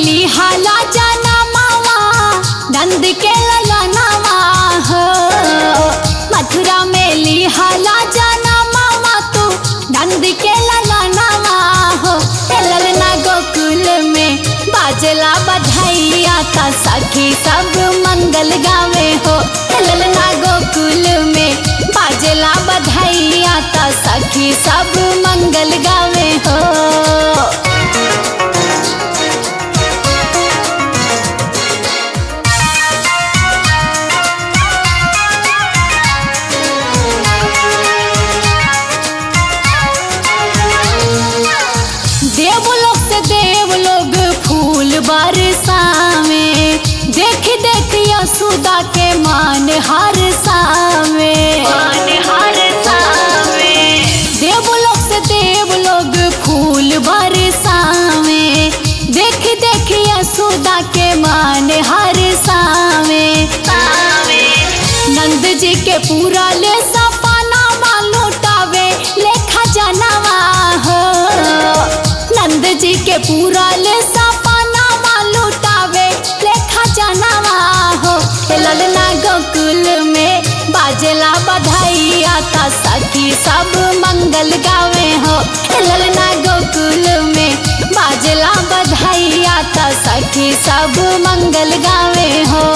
लिहाला जाना मावा नंद के ललनावा हो मथुरा में लिहाला जाना मावा तू नंद के ललनावा हो ए ललना गोकुल में बाजला बधाइया ता सखी सब मंगल गावे हो ए ललना गोकुल में बाजला बधाइया ता सखी सब मंगल गावे हो देवलोक से देवलोग फूल बरसावे देख देख यशोदा के मान हर सावे देवलोक से देवलोग फूल बरसावे देख देख यशोदा के मान हर सावे नंद जी के पूरा ले सपना लुटावे लेखा जनवा हो नंद जी के पूरा ले सपना लुटावे लेखा जनवा हो ए ललना गोकुल में बाजला बधाइया ता सखी सब मंगल गावे हो ए ललना गोकुल में बाजला बधाइया ता सखी सब मंगल गावे हो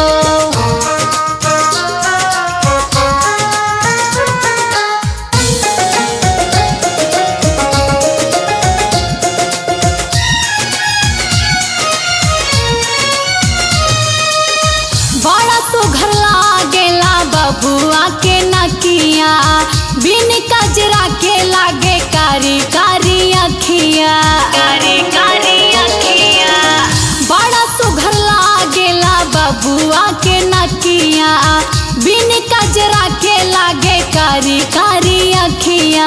बड़ा सुघर लागेला बबुआ के नकिया बिन कजरा के लागे कारी कारी अखिया बड़ा सुघर लागेला बबुआ के नकिया बिन कजरा के लागे कारी कारी अखिया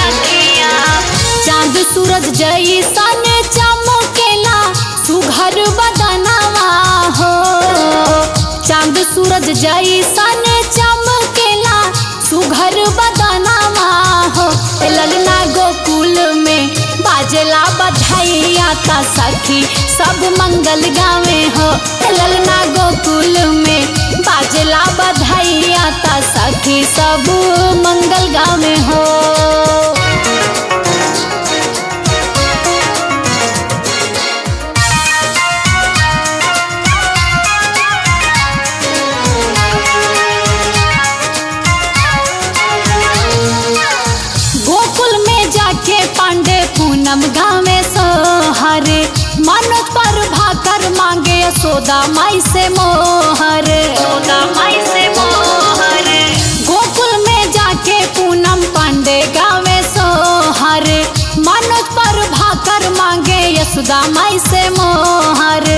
चांद सूरज जैसन चमकेला सुघर बदनवा हो चांद सूरज जैसन चमकेला सुघर बदनवा हो ए ललना गोकुल में बाजला बधाइया ता सखी सब मंगल गावे हो ए ललना गोकुल में बाजला बधाइया ता सखी सब मंगल गावे हो गोकुल में जाके पांडे पूनम गावे सोहर मनोज पर भाकर मांगे यशोदा माई से मोहर गोकुल में जाके पूनम पांडे गावे सोहर मनोज पर भाकर मांगे यशोदा माई से मोहर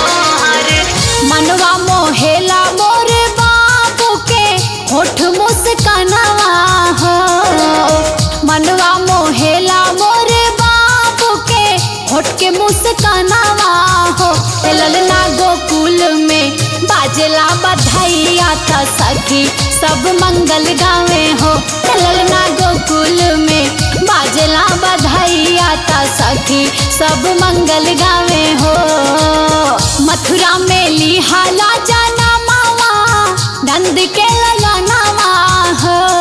मनवा मोहेला मोर बाबू के होठ मुस्कानवा हो मनवा मोहेला मोर बाबू के होठ के मुस्कानवा हो ए ललना गोकुल में बाजला बधाइया था सखी सब मंगल गावे हो ए ललना गोकुल में बाजला बधाइया था सखी सब मंगल गावे हो मथुरा में लिहाला जाना मावा नंद के ललनावा हो